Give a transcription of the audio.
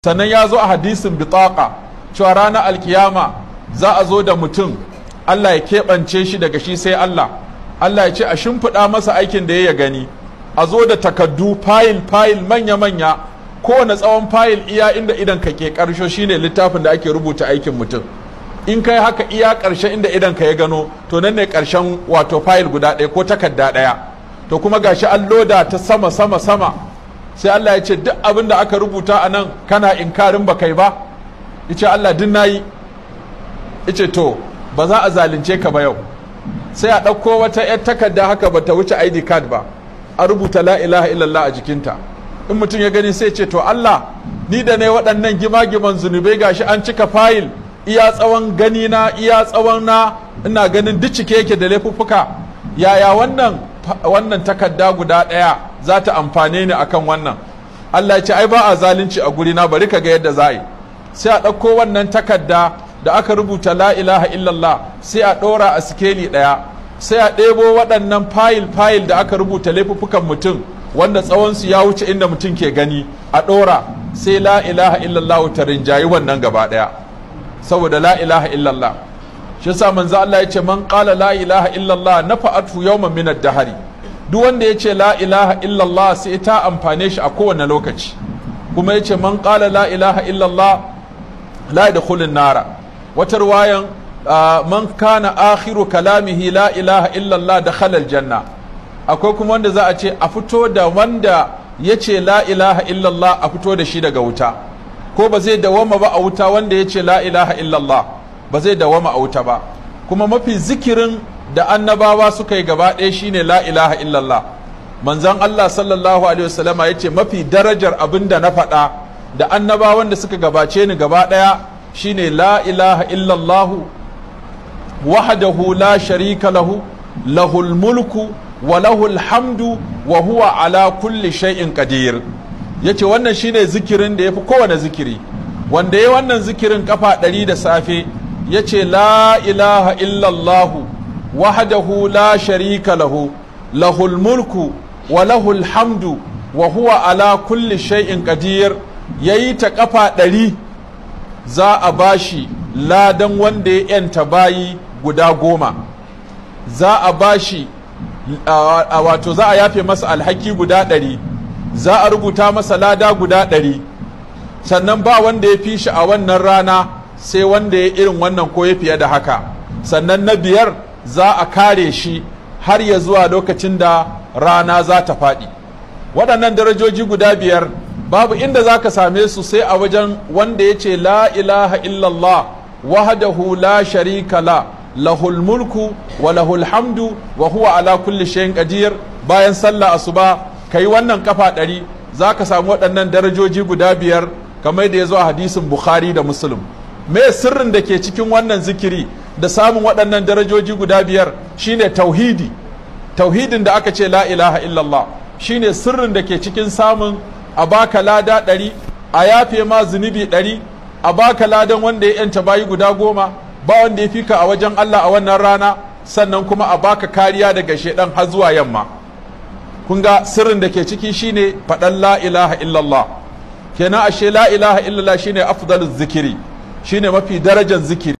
sannan ya zo a hadisin bitaka cewa ranar alkiyama za a zo da mutum Allah ya keɓance shi daga shi sai Allah Allah ya ce a shimfiɗa masa aikin da ya gani a zo da takaddu fayil fayil manya-manya kowane tsawon fayil iya inda idan ka ke ƙarsho shine littafin da ake rubuta aikin mutum in kai haka iya ƙarshe inda idan ka ya gano to nan ne ƙarshen wato fayil guda ɗaya ko takarda ɗaya to kuma gashi an loda ta sama sama sama sai Allah ya ce duk abin da aka rubuta a nan kana inkarin ba kai ba yace Allah duk nayi yace to ba za a zalunce ka ba yau sai a ɗauko wata 'yar takarda haka ba ta wuce ID card ba a rubuta la ilaha illallah a jikinta in mutum ya gani sai ce to Allah ni da ne waɗannan gima-giman zunubai gashi an cika fayil iya tsawon gani na iya tsawon na ina ganin duk cike yake da laifuffuka yaya wannan wannan takarda guda ɗaya za ta amfane ni akan wannan Allah ya ce ai ba a zalunci a guri na bari ka ga yadda za a yi sai a ɗauko wannan takarda da aka rubuta la ilaha illallah sai a ɗora a sikeli ɗaya sai a ɗebo waɗannan fayil fayil da aka rubuta laifuffukan mutum wanda tsawonsu ya wuce inda mutum ke gani a ɗora sai la ilaha illallah ta rinjayi wannan gaba ɗaya saboda la ilaha illallah shi yasa manzo Allah ya ce man qala la ilaha illallah nafa'atu yawman min ad-dahri duk wanda ya ce la ilaha illallah sai ta amfane shi a kowane lokaci kuma ya ce man qala la ilaha illallah la yadkhulun nara wata ruwayan man kana akhiru kalamihi la ilaha illallah dakhala aljanna akwai kuma wanda za a ce a fito da wanda ya ce la ilaha illallah a fito da shi daga wuta ko ba zai dawama ba a wuta wanda ya ce la ilaha illallah ba zai dawama a wuta ba kuma mafi zikirin da annabawa suka yi gaba ɗaya shine la ilaha illallah manzan Allah sallallahu alaihi wasallama ya ce mafi darajar abin da na faɗa da annabawan da suka gabace ni gaba ɗaya shine la ilaha illallah wahdahu la sharika lahu lahul mulku wa lahul hamdu wa huwa ala kulli shay'in qadir yace wannan shine zikirin da yafi kowane zikiri wanda ya wannan zikirin kafa ɗari da safe yace la ilaha illallah wahdahu la sharika lahu lahul mulku wa lahul hamdu wa huwa ala kulli shay'in qadir yayi ta kafa ɗari za a bashi ladan wanda ya yanta bayi guda goma za a bashi wato za a yafe masa alhaki guda ɗari za a rubuta masa lada guda ɗari sannan ba wanda ya fi shi a wannan rana sai wanda ya irin wannan ko ya fiye da haka sannan na biyar za a kare shi har ya zuwa lokacin da rana za ta faɗi waɗannan darajoji guda biyar babu inda za ka same su sai a wajen wanda ya ce la ilaha illallah wahdahu la sharika la lahul mulku wa lahul hamdu wa huwa ala kulli shay'in qadir bayan sallah asuba kai wannan kafa ɗari za ka samu waɗannan darajoji guda biyar kamar da ya zo a hadisin bukhari da muslim me sirrin da ke cikin wannan zikiri da samun waɗannan darajoji guda biyar shine tauhidi tauhidin da aka ce la ilaha illallah shine sirrin da ke cikin samun a baka lada ɗari a yafe ma zunubi ɗari a baka ladan wanda ya yanta bayi guda goma ba wanda ya fika a wajen Allah a wannan rana sannan kuma a baka kariya daga shaidan har zuwa yamma kun ga sirrin da ke ciki shine faɗan la ilaha illallah kenan ashe la ilaha illallah shine afdaluz zikiri shine mafi darajar zikiri